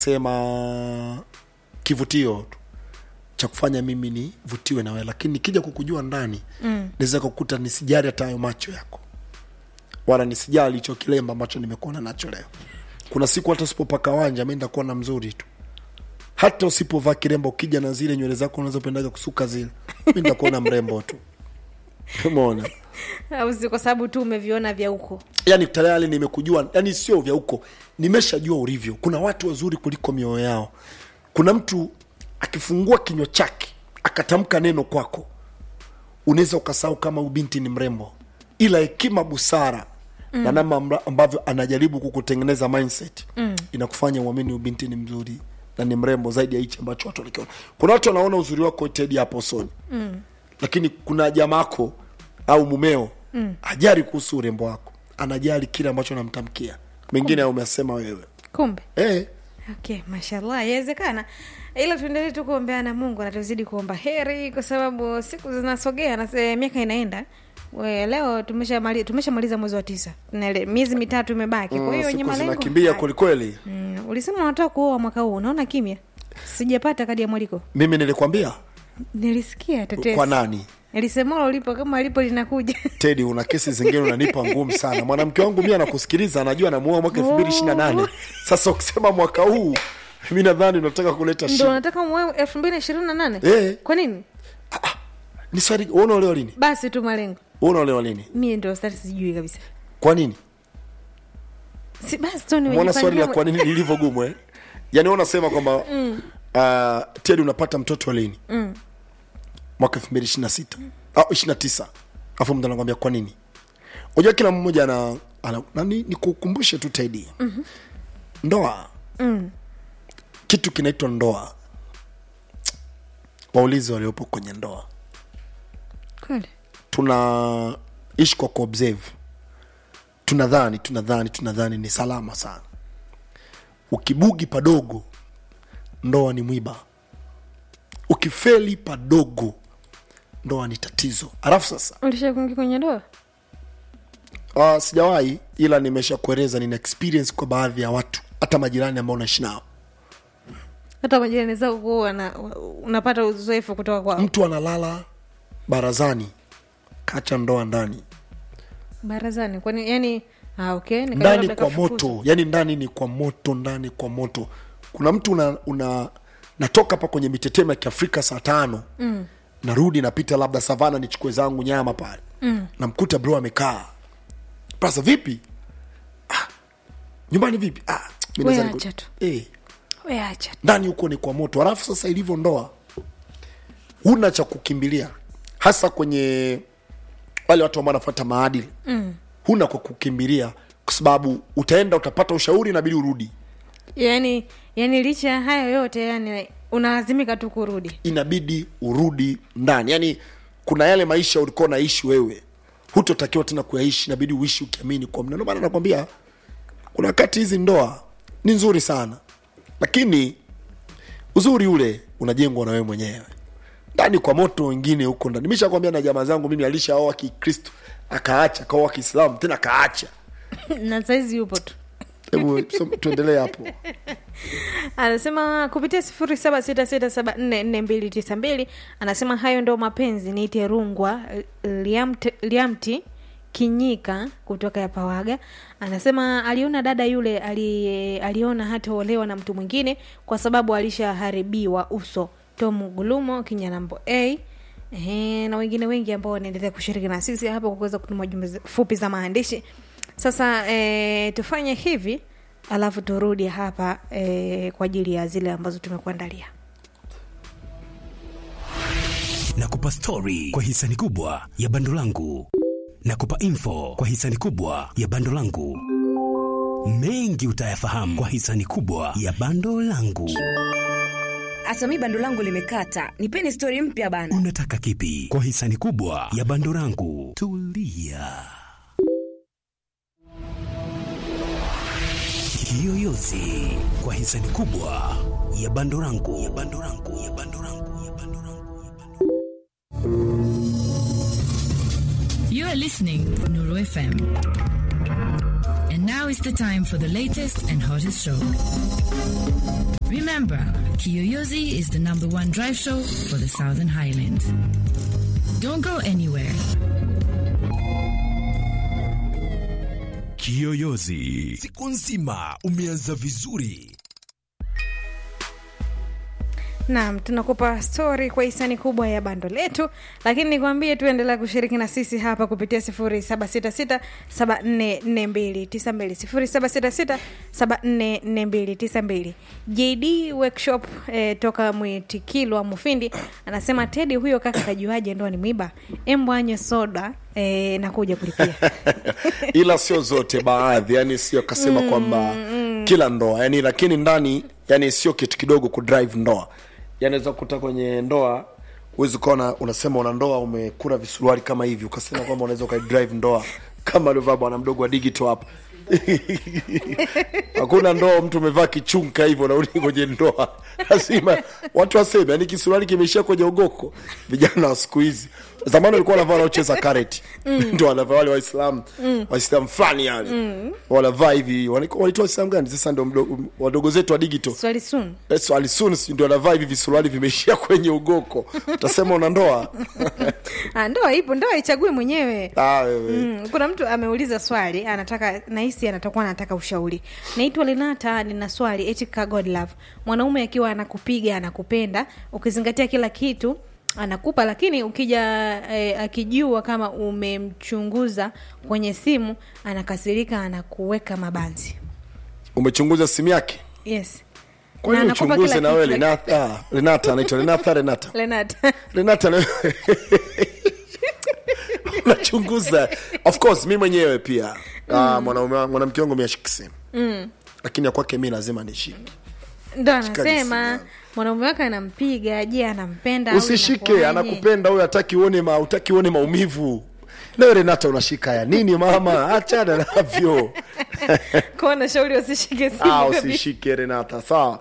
sema kivutio tu cha kufanya mimi nivutiwe na wewe lakini nikija kukujua ndani mm. naweza kukuta nisijali hata hayo macho yako wala nisijali hicho kilemba ambacho nimekuona nacho leo kuna siku hata usipopaka wanja mi ndakuona mzuri tu hata usipovaa kiremba ukija na zile nywele zako unazopendaga kusuka zile mi ndakuona mrembo tu umeona au si kwa sababu tu umeviona vya huko yani tayari nimekujua yani sio vya huko nimeshajua ulivyo kuna watu wazuri kuliko mioyo yao kuna mtu akifungua kinywa chake akatamka neno kwako unaweza ukasahau kama ubinti ni mrembo ila hekima busara mm. na namna amba- ambavyo anajaribu kukutengeneza mindset mm. inakufanya uamini ubinti ni mzuri na ni mrembo zaidi ya hichi ambacho watu walikiona kuna watu wanaona uzuri wako tedi hapo usoni mm. lakini kuna jamaako au mumeo mm. ajari kuhusu urembo wako anajali kile ambacho namtamkia mengine umesema wewe kumbe eh, okay mashallah yawezekana ila tuendelee tu kuombeana mungu na tuzidi kuomba heri kwa sababu siku zinasogea na se- miaka inaenda We, leo tumeshamaliza tumeshamaliza mwezi wa tisa Na ile- miezi mitatu imebaki kwa hiyo wenye siku malengo zinakimbia haya. kwelikweli mm, ulisema unataka kuoa mwaka huu unaona kimya sijapata kadi ya mwaliko mimi nilikwambia nilisikia tetesi kwa nani lisemalo lipo kama alipo linakuja tedi una kesi zingine unanipa ngumu sana mwanamke wangu mi anakusikiliza anajua anamuoa mwaka elfu mbili ishiri na nane sasa ukisema mwaka huu mi nadhani unataka kuleta ndo shida unataka mwe elfu mbili na ishirini na nane Eh. kwa nini ni swali wewe unaolewa lini basi tu malengo wewe unaolewa lini mie ndo stari sijui kabisa kwa nini si basi tu mwona swali la nimejipangia kwa nini lilivyo gumu eh? yaani wewe unasema kwamba mm. uh, tedi unapata mtoto lini Mm. mwaka elfu mbili ishiri na sita au ishiri na tisa afu mtu anakwambia kwa nini unajua kila mmoja ana, ana nani nikukumbushe tu tedi mm-hmm. ndoa Mm. kitu kinaitwa ndoa waulizi waliopo kwenye ndoa kweli tunaishi kwa kuobserve tunadhani tunadhani tunadhani ni salama sana ukibugi padogo ndoa ni mwiba ukifeli padogo ndoa ni tatizo alafu sasa ulisha kuingia kwenye ndoa uh, sijawahi ila nimesha kueleza nina experience kwa baadhi ya watu hata majirani ambao naishi nao hata majirani zao kuwa na unapata uzoefu kutoka kwao mtu analala barazani kacha ndoa ndani barazani kwani yani ah, okay nikajua ndani labda kwa kafukuzwa. moto yani ndani ni kwa moto ndani kwa moto kuna mtu una, una natoka hapa kwenye mitetemo ya kiafrika saa tano mm. narudi napita labda savana nichukue zangu nyama pale mm. namkuta bro amekaa sasa vipi ah, nyumbani vipi ah, mi We naweza niku- acha tu. eh, We acha ndani huko ni kwa moto alafu sasa ilivyo ndoa huna cha kukimbilia hasa kwenye wale watu ambao wanafuata maadili mm. huna kwa kukimbilia kwa sababu utaenda utapata ushauri inabidi urudi yani yani licha ya hayo yote yani unalazimika tu kurudi inabidi urudi ndani yaani kuna yale maisha ulikuwa unaishi wewe hutotakiwa tena kuyaishi inabidi uishi ukiamini kwa mna ndio maana nakwambia kuna wakati hizi ndoa ni nzuri sana lakini uzuri ule unajengwa na wewe mwenyewe ndani kwa moto wengine huko ndani nimeshakwambia na jamaa zangu mimi alishaoa kikristo akaacha akaoa kiislamu tena akaacha na saizi yupo tu hebu so, tuendelee hapo anasema kupitia sifuri saba sita sita saba nne nne mbili tisa mbili anasema hayo ndo mapenzi niite rungwa liamti, liamti kinyika kutoka ya pawaga anasema aliona dada yule ali, aliona hataolewa na mtu mwingine kwa sababu alishaharibiwa uso tom gulumo kinyanambo a Ehe, na wengine wengi ambao wanaendelea kushiriki na sisi hapa kwa kuweza kutuma jumbe za- fupi za maandishi sasa e, tufanye hivi alafu turudi hapa e, kwa ajili ya zile ambazo tumekuandalia nakupa stori kwa hisani kubwa ya bando langu nakupa info kwa hisani kubwa ya bando langu mengi utayafahamu kwa hisani kubwa ya bando langu hata mi bando langu limekata nipeni stori mpya bana unataka kipi kwa hisani kubwa ya bando langu tulia kiyoyozi kwa hisani kubwa ya bando langu ya bando langu ya bando langu ya bando langu ya bando You are listening to Nuru FM. And now is the time for the latest and hottest show. Remember, Kiyoyozi is the number one drive show for the Southern Highlands. Don't go anywhere. Kiyoyozi. Siku nzima umeanza vizuri. Naam, tunakupa stori kwa hisani kubwa ya bando letu, lakini nikwambie tu endelea kushiriki na sisi hapa kupitia sifuri saba sita sita saba nne nne mbili tisa mbili sifuri saba sita sita saba nne nne mbili tisa mbili JD Workshop eh, toka Mwitikilwa Mufindi anasema Tedi, huyo kaka kajuaje ndo ni mwiba? Embwanye soda eh, na kuja kulipia ila sio zote baadhi yani sio kasema kwamba kila ndoa yani lakini ndani yani sio kitu kidogo kudrive ndoa yani weza kukuta kwenye ndoa huwezi ukaona unasema una ndoa umekura visuruali kama hivi ukasema kwamba unaweza ukaidrive ndoa kama alivyovaa bwana mdogo wa digital hapa hakuna ndoa mtu umevaa kichunka hivyo narudi kwenye ndoa lazima watu waseme yani kisuruali kimeishia kwenye ugoko vijana wa siku hizi zamani walikuwa wanavaa wanaocheza kareti ndo wanavaa wale waislamu waislamu fulani yani wanavaa hivi walikuwa- wanaitwa waislamu gani sasa ndo mdo- wadogo zetu wa digital swali sun swali soon si ndio wanavaa hivi visuruali vimeishia kwenye ugoko utasema una ndoa Ah, ndoa ipo, ndoa ichague mwenyewe. ah, wewe Mm, kuna mtu ameuliza swali anataka nahisi anatakuwa anataka ushauri naitwa linata nina swali eti ka god love mwanaume akiwa anakupiga anakupenda ukizingatia kila kitu anakupa lakini ukija eh, akijua kama umemchunguza kwenye simu anakasirika anakuweka mabanzi umechunguza simu yake yes kwani Na anakupa uchunguze kila na wewe kitu, Renata ah, Renata anaitwa Renata Renata lenata Renata na unachunguza of course mi mwenyewe pia ah, mwanaume wangu- mwanamke wangu miashiki simu lakini ya kwake mi lazima nishike ndo Shikaji anasema sana. mwanaume wake anampiga je anampenda au usishike inakuwaje? anakupenda huyo hataki uone ma, utaki uone maumivu nawe renata unashika ya nini mama achana navyo Kwa nashauri wasishike simu ah, kabisa. usishike renata sawa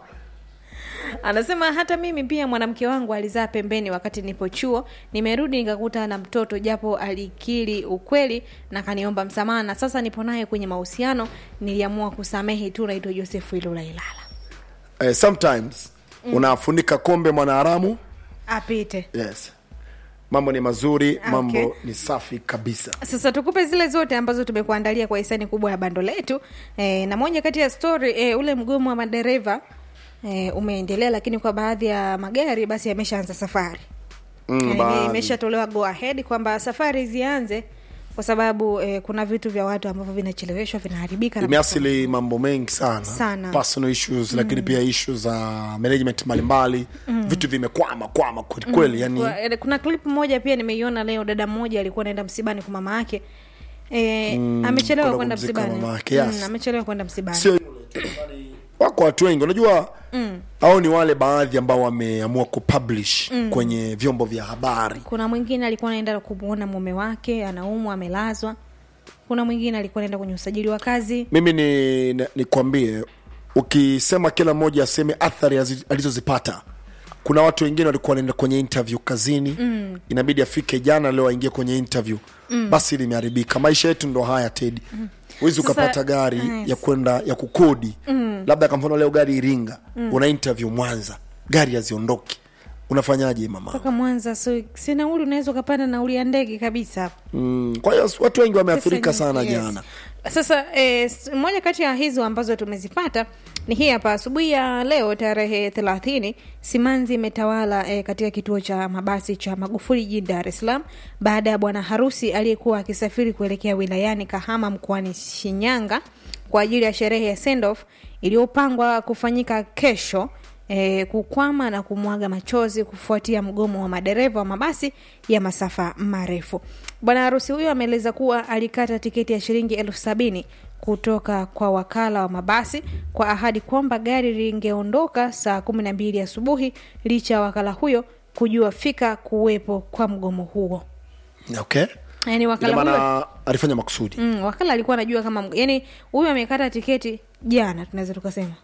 anasema hata mimi pia mwanamke wangu alizaa pembeni wakati nipo chuo nimerudi nikakuta na mtoto japo alikiri ukweli na kaniomba msamaha na sasa nipo naye kwenye mahusiano niliamua kusamehe tu naitwa josefu ilula ilala eh, sometimes unafunika kombe mwanaharamu apite yes mambo ni mazuri Ah, mambo okay. ni safi kabisa sasa tukupe zile zote ambazo tumekuandalia kwa hisani kubwa ya bando letu e, na moja kati ya story e, ule mgomo wa madereva e, umeendelea lakini kwa baadhi ya magari basi yameshaanza safari Mm, Yani, baadhi. imeshatolewa go ahead kwamba safari zianze kwa sababu eh, kuna vitu vya watu ambavyo vinacheleweshwa vinaharibika na imeasili mambo mengi sana, Sana. personal issues lakini pia issues za management mbalimbali vitu vimekwama kwama kwelikweli yani Kwa- eh, kuna clip moja pia nimeiona leo dada mmoja alikuwa anaenda msibani kwa mama yake e, amechelewa kwenda kwenda kumzika msibani mama yake, yes. Mm, amechelewa kwenda msibani sio yule tu, bali wako watu wengi unajua au ni wale baadhi ambao wameamua kupublish kwenye vyombo vya habari kuna mwingine alikuwa anaenda kumwona mume wake anaumwa amelazwa kuna mwingine alikuwa anaenda kwenye usajili wa kazi mimi ni ni- nikwambie ukisema kila mmoja aseme athari azi- alizozipata kuna watu wengine walikuwa wanaenda kwenye interview kazini mm. inabidi afike jana leo aingie kwenye interview mm. basi limeharibika maisha yetu ndo haya tedi huwezi Sasa- ukapata gari yes. ya kwenda ya kukodi mm. labda kwa mfano leo gari iringa mm. una interview mwanza gari haziondoki unafanyaje mama toka mwanza so si nauli unaweza ukapanda nauli ya ndege kabisa hapo mm. kwa hiyo watu wengi wameathirika Pesa sana nyingi, yes. jana sasa eh, s- moja kati ya hizo ambazo tumezipata ni hii hapa asubuhi ya leo tarehe thelathini simanzi imetawala eh, katika kituo cha mabasi cha magufuli jijini dar es salaam baada ya bwana harusi aliyekuwa akisafiri kuelekea wilayani kahama mkoani shinyanga kwa ajili ya sherehe ya sendoff iliyopangwa kufanyika kesho e, kukwama na kumwaga machozi kufuatia mgomo wa madereva wa mabasi ya masafa marefu. Bwana harusi huyo ameeleza kuwa alikata tiketi ya shilingi elfu sabini kutoka kwa wakala wa mabasi kwa ahadi kwamba gari lingeondoka saa kumi na mbili asubuhi licha ya wakala huyo kujua fika kuwepo kwa mgomo huo. okay Yani ina wakala huyo maana alifanya makusudi mm, wakala alikuwa anajua kama mg- yani huyu amekata tiketi jana, tunaweza tukasema na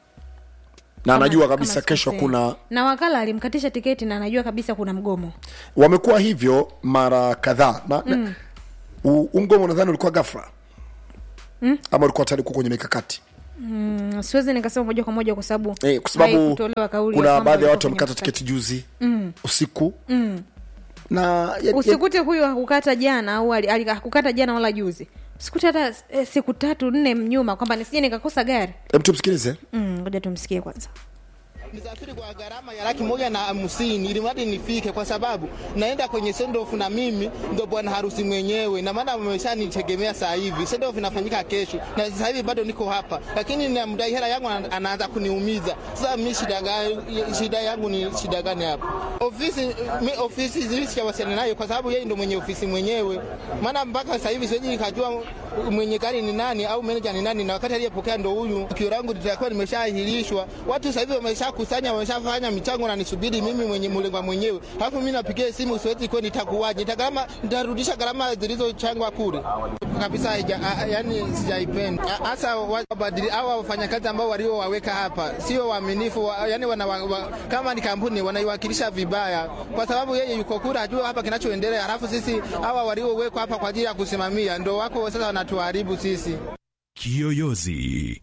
Kama- anajua kama kabisa kesho sikosei. kuna na wakala alimkatisha tiketi na anajua kabisa kuna mgomo wamekuwa hivyo mara kadhaa na, mm. u- huu mgomo nadhani ulikuwa gafra mm? ama ulikuwa tayari kuwa kwenye mikakati Mm, siwezi nikasema moja kwa moja kwa sababu eh, kwa sababu haikutolewa kauli ya kuna kwamba baadhi ya walikuwa watu kwenye wamekata mkakati. tiketi juzi mm. usiku mm. na ya, ya, usikute huyu hakukata jana au ali- ali- hakukata jana wala juzi usikute hata eh, siku tatu nne nyuma kwamba nisije nikakosa gari Hem, tumsikilize Mm, ngoja tumsikie kwanza Nisafiri kwa gharama ya laki moja na hamsini ili mradi nifike, kwa sababu naenda kwenye sendofu na mimi ndo bwana harusi mwenyewe, na maana wameshanitegemea saa hivi. Sendofu inafanyika kesho na sasa hivi bado niko hapa, lakini namdai hela yangu ana- anaanza kuniumiza. Sasa mi shida gani? Shida yangu ni shida gani hapa? Ofisi mi ofisi zilishawasiliana nayo kwa sababu yeye ndo mwenye ofisi mwenyewe, maana mpaka sasa hivi siwezi nikajua mwenye gari ni nani au meneja ni nani, na wakati aliyepokea ndo huyu. Tukio langu litakuwa limeshaahirishwa, watu sasa hivi wameshakusanya, wameshafanya michango na nisubiri mimi mwenye mlengwa mwenyewe, alafu mimi napigia simu, siwezi kuwa nitakuwaje? Nitagarama, nitarudisha gharama zilizochangwa kule kabisa, haija- a- a- yani sijaipenda A- hasa wabadili hawa wafanyakazi ambao waliowaweka hapa sio waaminifu, wa, yani wana, wa, wa, kama ni kampuni wanaiwakilisha vibaya, kwa sababu yeye yuko kule hajua hapa kinachoendelea, halafu sisi hawa waliowekwa hapa kwa ajili ya kusimamia ndo wako sasa wanatuharibu sisi. Kiyoyozi.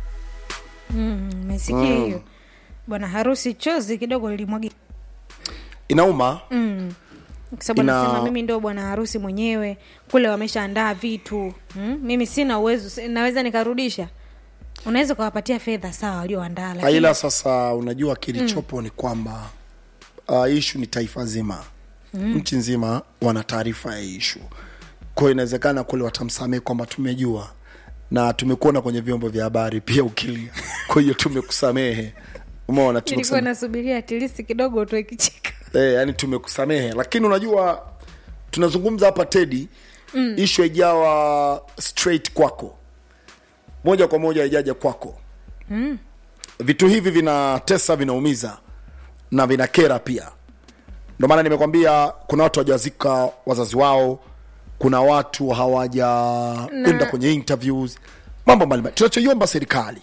mesikia hiyo bwana harusi chozi kidogo lilimwagi inauma kwa sababu Ina- anasema mimi ndo bwana harusi mwenyewe kule wameshaandaa vitu mm? mimi sina uwezo si- naweza nikarudisha unaweza ukawapatia fedha sawa walioandaa lakini ila sasa unajua kilichopo ni kwamba uh, ishu ni taifa zima mm. nchi nzima wana taarifa ya ishu kwao inawezekana kule watamsamehe kwamba tumejua na tumekuona kwenye vyombo vya habari pia ukilia kwa hiyo tumekusamehe umeona nilikuwa tumekusamehe nasubiria atilisi kidogo utoe kicheka eh, yani tumekusamehe lakini unajua tunazungumza hapa tedi mm. ishu haijawa straight kwako moja kwa moja haijaja kwako mm. vitu hivi vinatesa vinaumiza na vinakera pia ndio maana nimekwambia kuna watu hawajazika wazazi wao kuna watu hawajaenda kwenye interviews mambo mbalimbali tunachoiomba serikali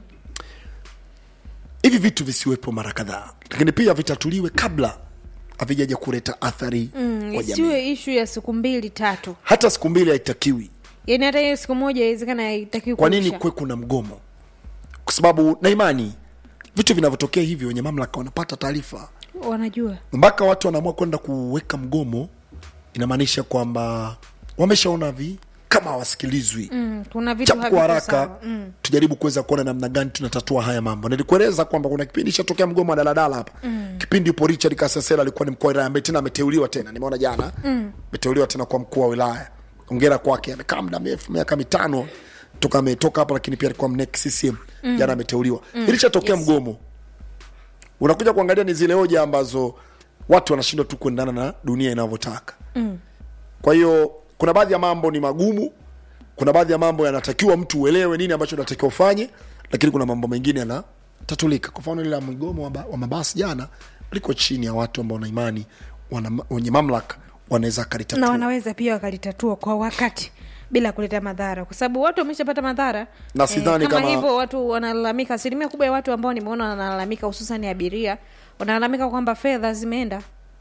hivi vitu visiwepo mara kadhaa lakini pia vitatuliwe kabla havijaja kuleta athari Mm, kwa jamii isiwe ishu ya siku mbili tatu hata siku mbili haitakiwi yaani hata hiyo siku moja iwezekana haitakiwi kwa nini kuisha. kuwe kuna mgomo kwa sababu na imani vitu vinavyotokea hivi wenye mamlaka wanapata taarifa wanajua mpaka watu wanaamua kwenda kuweka mgomo inamaanisha kwamba wameshaona vi kama hawasikilizwi mm, kuna vitu chapu kwa haviko haraka sawa. mm. tujaribu kuweza kuona namna gani tunatatua haya mambo nilikueleza kwamba kuna kipindi ishatokea mgomo wa daladala hapa mm. kipindi upo richard kasesela alikuwa ni mkuu wa wilaya ambaye tena ameteuliwa tena nimeona jana ameteuliwa tena kwa mkuu wa wilaya ongera kwake amekaa muda mrefu miaka mitano toka ametoka hapa lakini pia alikuwa mnek ccm jana ameteuliwa ilishatokea mgomo unakuja kuangalia ni zile hoja ambazo watu wanashindwa tu kuendana na dunia inavyotaka mm. kwa hiyo kuna baadhi ya mambo ni magumu kuna baadhi ya mambo yanatakiwa mtu uelewe nini ambacho unatakiwa ufanye lakini kuna mambo mengine yanatatulika kwa mfano ile la mgomo wa, ba- wa mabasi jana liko chini ya watu ambao na imani wana, wenye mamlaka wanaweza na kalitatua wanaweza pia wakalitatua kwa wakati bila kuleta madhara kwa sababu watu wameshapata madhara Na sidhani kama, kama- hivyo watu wanalalamika asilimia kubwa ya watu ambao nimeona wanalalamika hususan abiria wanalalamika kwamba fedha zimeenda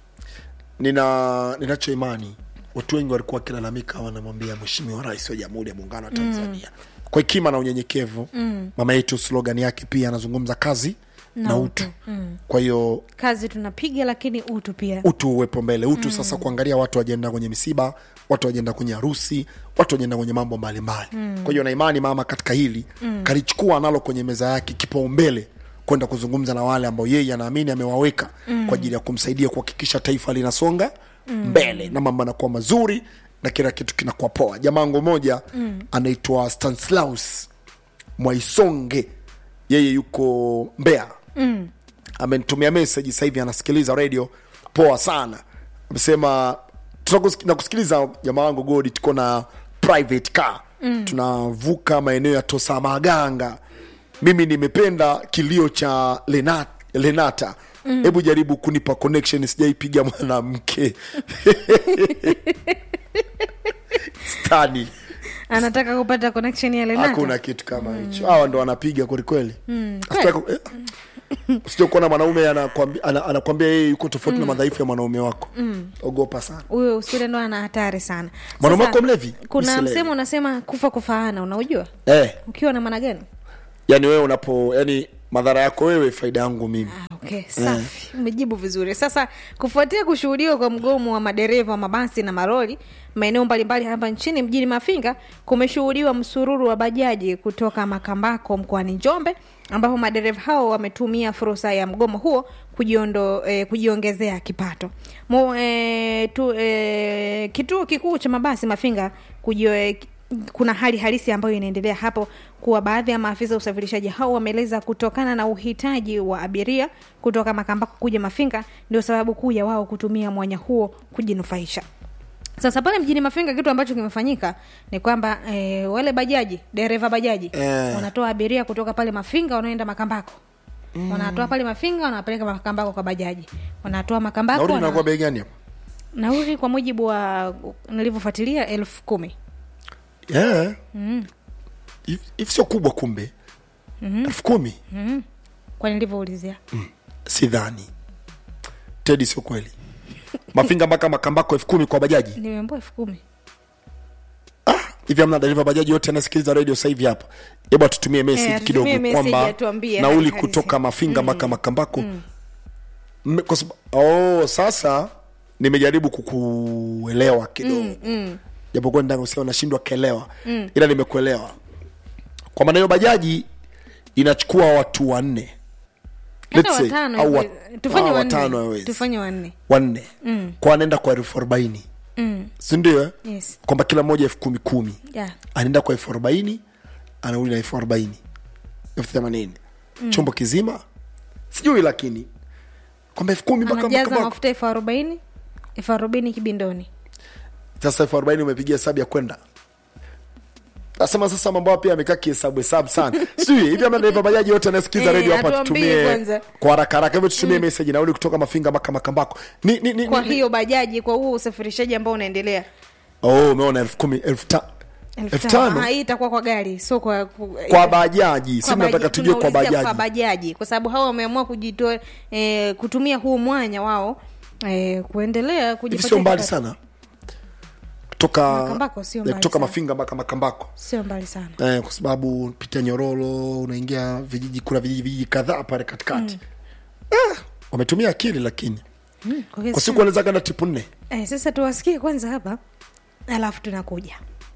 nina ninacho imani watu wengi walikuwa wakilalamika wanamwambia mheshimiwa rais wa jamhuri ya muungano wa tanzania mm. kwa hekima na unyenyekevu mm. mama yetu slogan yake pia anazungumza kazi na, Na utu, utu. Mm. kwa hiyo kazi tunapiga lakini utu pia utu uwepo mbele utu mm. sasa kuangalia watu wajienda kwenye misiba watu wajienda kwenye harusi watu wajienda kwenye mambo mbalimbali mm. kwa hiyo na imani mama katika hili mm. kalichukua nalo kwenye meza yake kipaumbele kwenda kuzungumza na wale ambao yeye anaamini amewaweka mm. kwa ajili ya kumsaidia kuhakikisha taifa linasonga mm. mbele na mambo yanakuwa mazuri na kila kitu kinakuwa poa jamango moja mm. anaitwa stanislaus mwaisonge yeye yuko mbea mm. amenitumia message sasa hivi anasikiliza radio poa sana amesema "Tunakusik- nakusikiliza jamaa wangu godi tuko na private car mm. tunavuka maeneo ya tosamaganga mimi nimependa kilio cha lenata, lenata. hebu jaribu kunipa connection sijaipiga mwanamke stani anataka kupata connection ya lenata hakuna kitu kama hicho hawa ndo wanapiga kwelikweli mm. usije kuona mwanaume anakwambia ana, anakwambia yeye yuko tofauti na madhaifu ya mwanaume wako ogopa sana huyo usule ndo ana hatari sana Mwanaume Sasa, wako mlevi? kuna Usilewe. msemo unasema kufa kufaana unaujua eh, ukiwa na maana gani yani wewe unapo yani madhara yako wewe faida yangu mimi okay safi umejibu vizuri sasa kufuatia kushuhudiwa kwa mgomo wa madereva wa mabasi na maroli maeneo mbalimbali hapa nchini mjini mafinga kumeshuhudiwa msururu wa bajaji kutoka makambako mkoani njombe ambapo madereva hao wametumia fursa ya mgomo huo kujiondo, eh, kujiongezea kipato Mo, eh, tu, eh, kituo kikuu cha mabasi mafinga kujio, eh, kuna hali halisi ambayo inaendelea hapo kuwa baadhi ya maafisa wa usafirishaji hao wameeleza kutokana na uhitaji wa abiria kutoka makambako kuja mafinga ndio sababu kuu ya wao kutumia mwanya huo kujinufaisha sasa pale mjini mafinga kitu ambacho kimefanyika ni kwamba e, wale bajaji dereva bajaji Eh. wanatoa abiria kutoka pale mafinga wanaenda makambako mm. wanatoa pale mafinga wanawapeleka makambako kwa bajaji wanatoa makambako nauli wana- inakuwa bei gani hapo nauli kwa mujibu wa nilivyofuatilia elfu kumi yeah. hivi hivi sio kubwa kumbe elfu kumi kwa nilivyoulizia sidhani tedi sio kweli mafinga mpaka makambako elfu kumi kwa bajaji nimeambua elfu kumi hivi amna dereva bajaji yote anasikiliza radio sasa hivi hapa hebu atutumie message Eh, kidogo atutumie message, kwamba atuambie nauli hali halisi. kutoka mafinga mpaka makambako Mme- kwa sababu oh, sasa nimejaribu kukuelewa kidogo japokuwa ndani usia unashindwa kuelewa ila nimekuelewa kwa maana hiyo bajaji inachukua watu wanne hata Let's say, watano au wa- hivyo. tufanye ah, watano wanne hawezi. tufanye wanne wanne kwa anaenda kwa elfu arobaini mm. sindio eh? yes kwamba kila mmoja elfu kumi kumi yeah. anaenda kwa elfu arobaini anauli na elfu arobaini elfu themanini chombo kizima sijui lakini kwamba elfu kumi mpaka anajaza mpaka mafuta elfu arobaini elfu arobaini kibindoni sasa elfu arobaini umepigia hesabu ya kwenda nasema sasa mambo hayo pia amekaa kihesabu hesabu sana sijui hivi ama dereva bajaji yote anayesikiza Eh, redio hapa atuambie tutumie kwanza. kwa haraka haraka hivyo tutumie message nauli kutoka mafinga mpaka makambako ni, ni, ni, kwa ni, hiyo bajaji kwa huo usafirishaji ambao unaendelea oh umeona elfu kumi elfu ta- elfu elfu tano Ah, hii itakuwa kwa gari sio kwa ku- kwa bajaji si kwa nataka baja- tujue kwa tunaulizia bajaji kwa bajaji kwa sababu hao wameamua kujitoa eh, kutumia huu mwanya wao eh, kuendelea hivi kujipatia sio mbali kipato. sana kutoka Makambako sio eh, mbali kutoka sana. mafinga mpaka makambako sio mbali sana eh, kwa sababu pitia nyororo unaingia vijiji kuna vijiji vijiji kadhaa pale katikati eh, wametumia akili lakini mm, kwa hiyo kwa sio- siku wanaweza kanda tipu nne eh, sasa tuwasikie kwanza hapa alafu tunakuja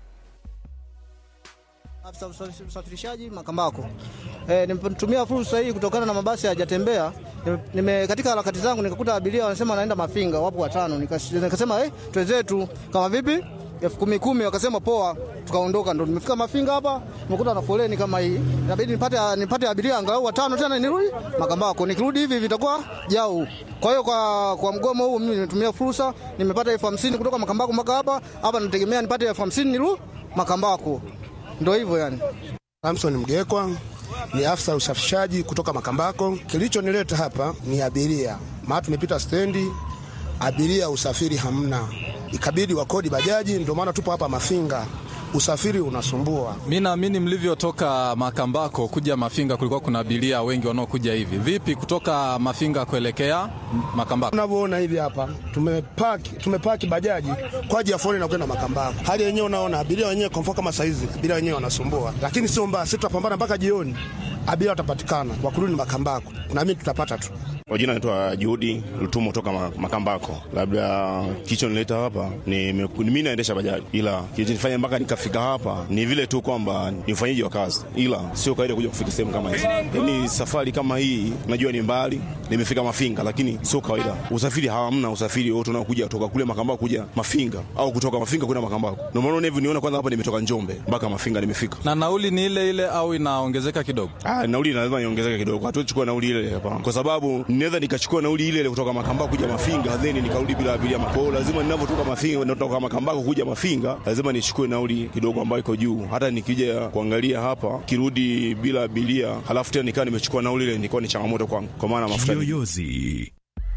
Afisa usa- usafirishaji Makambako. E, nimetumia fursa hii kutokana na mabasi hayajatembea. Nime, nime katika harakati zangu nikakuta abiria wanasema wanaenda Mafinga, wapo watano. Nikas- Nikasema eh, twenzetu kama vipi? elfu kumi kumi, wakasema poa, tukaondoka. Ndo nimefika Mafinga hapa, nimekuta na foleni kama hii, inabidi nipate nipate abiria angalau watano tena nirudi Makambako. Nikirudi hivi vitakuwa jau. Kwa hiyo kwa, kwa mgomo huu mimi nimetumia fursa, nimepata elfu hamsini kutoka Makambako mpaka hapa hapa, nategemea nipate elfu hamsini nirudi Makambako. Ndo hivyo yani. Samson Mgekwa ni afisa usafirishaji kutoka Makambako. Kilichonileta hapa ni abiria, maana tumepita stendi, abiria usafiri hamna, ikabidi wakodi bajaji, ndio maana tupo hapa Mafinga. Usafiri unasumbua. Mi naamini mlivyotoka Makambako kuja Mafinga kulikuwa kuna abiria wengi wanaokuja hivi. Vipi kutoka Mafinga kuelekea Makambako? Unavyoona hivi hapa tumepaki, tumepaki bajaji kwa ajili ya foleni na kwenda Makambako. Hali yenyewe unaona abiria wenyewe kwa mfano kama saizi abiria wenyewe wanasumbua, lakini sio mbaya, sisi tutapambana mpaka jioni, abiria watapatikana wa kurudi Makambako, na mimi tutapata tu. Kwa jina naitwa Juhudi Lutumo toka Ma- Makambako. Labda kilichonileta hapa ni ni mimi naendesha bajaji, ila kilichonifanya mpaka nikafika hapa ni vile tu kwamba ni ufanyaji wa kazi, ila sio kawaida kuja kufika sehemu kama hizi. Yaani safari kama hii najua ni mbali, nimefika Mafinga, lakini sio kawaida. Usafiri hamna usafiri wote unaokuja kutoka kule Makambako kuja Mafinga au kutoka Mafinga kwenda Makambako. Ndio maana hivi niona kwanza hapa nimetoka Njombe mpaka Mafinga nimefika. Na nauli ni ile ile au inaongezeka kidogo? Ah, nauli lazima iongezeke kidogo. Hatuwezi chukua nauli ile ile hapa. Kwa sababu ninaweza nikachukua nauli ile ile kutoka Makambako kuja Mafinga, then nikarudi bila abiria makao. Lazima ninavyotoka Mafinga natoka Makambako kuja Mafinga, lazima nichukue nauli kidogo ambayo iko juu. Hata nikija kuangalia hapa, kirudi bila abiria, halafu tena nikawa nimechukua nauli ile, nilikuwa ni changamoto kwangu. Kwa maana mafuta ni Kiyoyozi.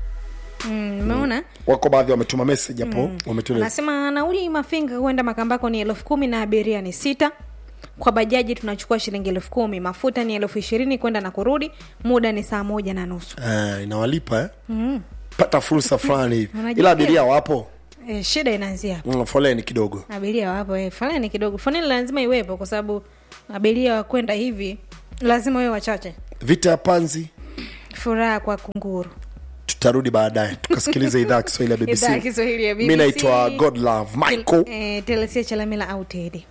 Mm, umeona wako baadhi wametuma message hapo wametueleza anasema nauli mafinga huenda makambako ni elfu kumi na abiria ni sita kwa bajaji tunachukua shilingi elfu kumi mafuta ni elfu ishirini kwenda na kurudi muda ni saa moja na nusu eh, inawalipa eh? mm. pata fursa fulani hivi Unajisikia? ila abiria wapo e, shida inaanzia hapo mm, foleni kidogo abiria wapo e, foleni kidogo foleni lazima iwepo kwa sababu abiria wakwenda hivi lazima wewe wachache vita ya panzi furaha kwa kunguru tutarudi baadaye tukasikiliza idhaa ya kiswahili ya idhaa ya bbc kiswahili ya mi BBC. naitwa godlove michael e, telesia chalamila au tedi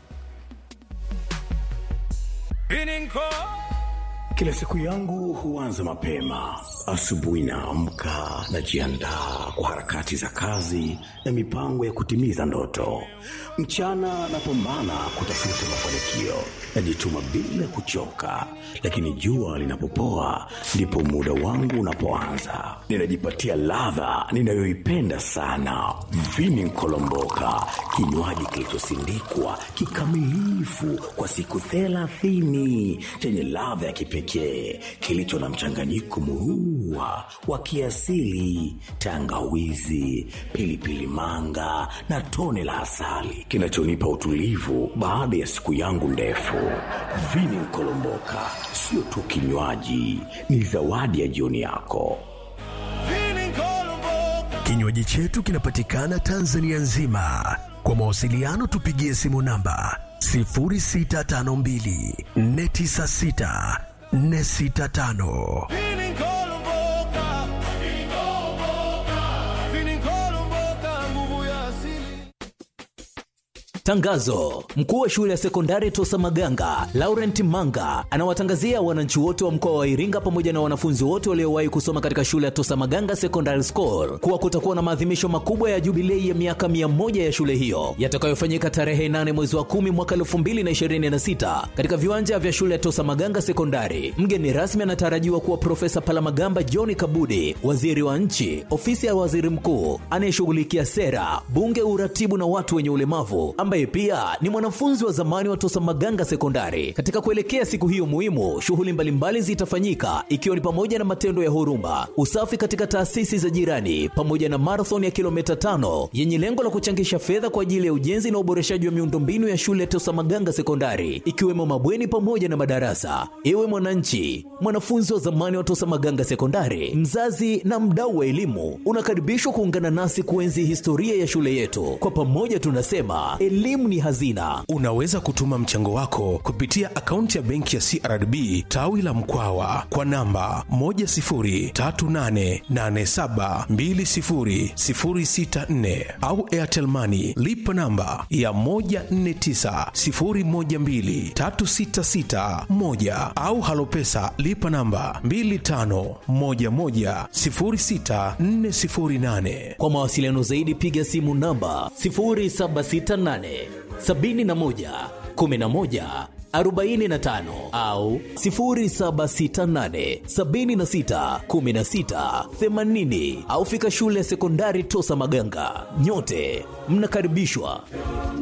Kila siku yangu huanza mapema. Asubuhi naamka, najiandaa kwa harakati za kazi na mipango ya kutimiza ndoto. Mchana napambana kutafuta mafanikio, najituma bila kuchoka, lakini jua linapopoa ndipo muda wangu unapoanza. Ninajipatia ladha ninayoipenda sana, vini nkolomboka, kinywaji kilichosindikwa kikamilifu kwa siku thelathini chenye ladha ya kipekee kilicho na mchanganyiko murua wa kiasili, tangawizi, pilipili manga na tone la asali kinachonipa utulivu baada ya siku yangu ndefu. Vini Nkolomboka sio tu kinywaji, ni zawadi ya jioni yako. Kinywaji chetu kinapatikana Tanzania nzima. Kwa mawasiliano tupigie simu namba 0652 496 465. Tangazo: mkuu wa shule ya sekondari Tosa Maganga Laurent Manga anawatangazia wananchi wote wa mkoa wa Iringa pamoja na wanafunzi wote waliowahi kusoma katika shule ya Tosa Maganga Secondary School kuwa kutakuwa na maadhimisho makubwa ya jubilei ya miaka mia moja ya shule hiyo yatakayofanyika tarehe 8 mwezi wa 10 mwaka 2026 katika viwanja vya shule ya Tosa Maganga Sekondari. Mgeni rasmi anatarajiwa kuwa Profesa Palamagamba John Kabudi, waziri wa nchi, ofisi ya waziri mkuu anayeshughulikia sera, bunge, uratibu na watu wenye ulemavu ambaye pia ni mwanafunzi wa zamani wa Tosa Maganga Sekondari. Katika kuelekea siku hiyo muhimu, shughuli mbalimbali zitafanyika ikiwa ni pamoja na matendo ya huruma, usafi katika taasisi za jirani, pamoja na marathon ya kilomita tano yenye lengo la kuchangisha fedha kwa ajili ya ujenzi na uboreshaji wa miundombinu ya shule ya Tosa Maganga Sekondari, ikiwemo mabweni pamoja na madarasa. Ewe mwananchi, mwanafunzi wa zamani wa Tosa Maganga Sekondari, mzazi na mdau wa elimu, unakaribishwa kuungana nasi kuenzi historia ya shule yetu. Kwa pamoja tunasema elimu ni hazina. Unaweza kutuma mchango wako kupitia akaunti ya benki ya CRDB tawi la Mkwawa kwa namba 10388720064 au Airtel Money lipa namba ya 1490123661 au Halopesa lipa namba 25110648. Kwa mawasiliano zaidi piga simu namba 0768 71 11 45 au 0768 76 16 80 au fika shule ya sekondari Tosa Maganga. Nyote mnakaribishwa.